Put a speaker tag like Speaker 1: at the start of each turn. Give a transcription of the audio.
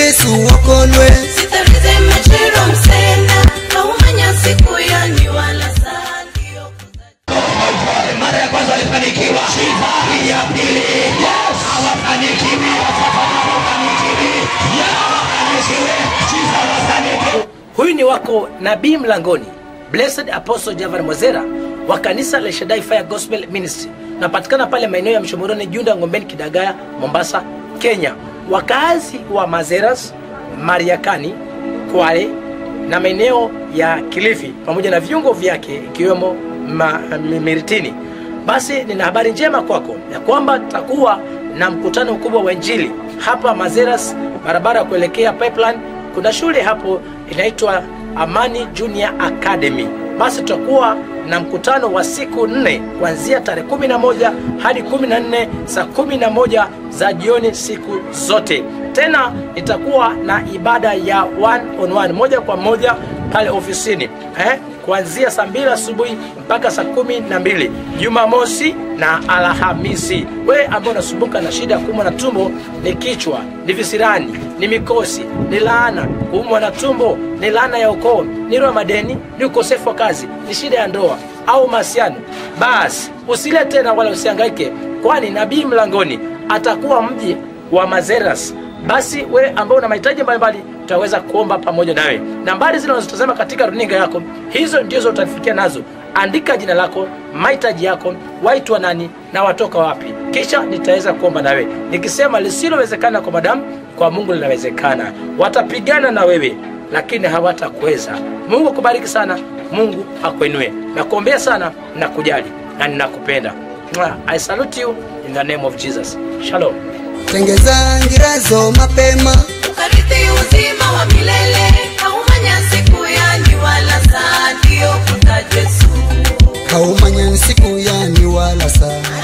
Speaker 1: yesu wakolwe
Speaker 2: sitarize machero msena haumanya siku yani wala saa ndio kuza-
Speaker 3: mara ya kwanza walifanikiwa hii ya pili hawafanikiwi hawafanikiwi hawafanikiwi hawafanikiwi
Speaker 4: huyu ni wako nabii mlangoni blessed apostle javan mwazera wa kanisa la shadai fire gospel ministry napatikana pale maeneo ya mshomoroni junda ngombeni kidagaya mombasa kenya wakazi wa mazeras mariakani kwale na maeneo ya kilifi pamoja na viungo vyake ikiwemo ma- mi- miritini basi nina habari njema kwako ya kwamba tutakuwa na mkutano mkubwa wa injili hapa mazeras barabara ya kuelekea pipeline kuna shule hapo inaitwa amani junior academy basi tutakuwa na mkutano wa siku nne kuanzia tarehe 11 hadi 14 saa 11 za jioni siku zote tena itakuwa na ibada ya one on one, moja kwa moja pale ofisini eh? kuanzia saa mbili asubuhi mpaka saa kumi na mbili jumamosi na alhamisi wewe ambao unasumbuka na shida ya kuumwa na tumbo ni kichwa ni visirani ni mikosi ni laana kuumwa na tumbo ni laana ya ukoo ni roho ya madeni ni ukosefu wa kazi ni shida ya ndoa au mahusiano basi usile tena wala usiangaike kwani nabii mlangoni atakuwa mji wa mazeras basi we ambao una mahitaji mbalimbali tutaweza kuomba pamoja nawe nambari zile unazotazama katika runinga yako hizo ndizo utafikia nazo andika jina lako mahitaji yako waitwa nani na watoka wapi kisha nitaweza kuomba nawe nikisema lisilowezekana kwa madamu kwa mungu linawezekana watapigana na wewe lakini hawatakuweza mungu akubariki sana mungu akuinue nakuombea sana na kujali na ninakupenda Mwah. i salute you in the name of jesus shalom
Speaker 1: tengeza ngirazo mapema
Speaker 2: ukarithi uzima wa milele haumanya siku yani wala saa ndio kuta Yesu
Speaker 1: haumanya siku yani wala saa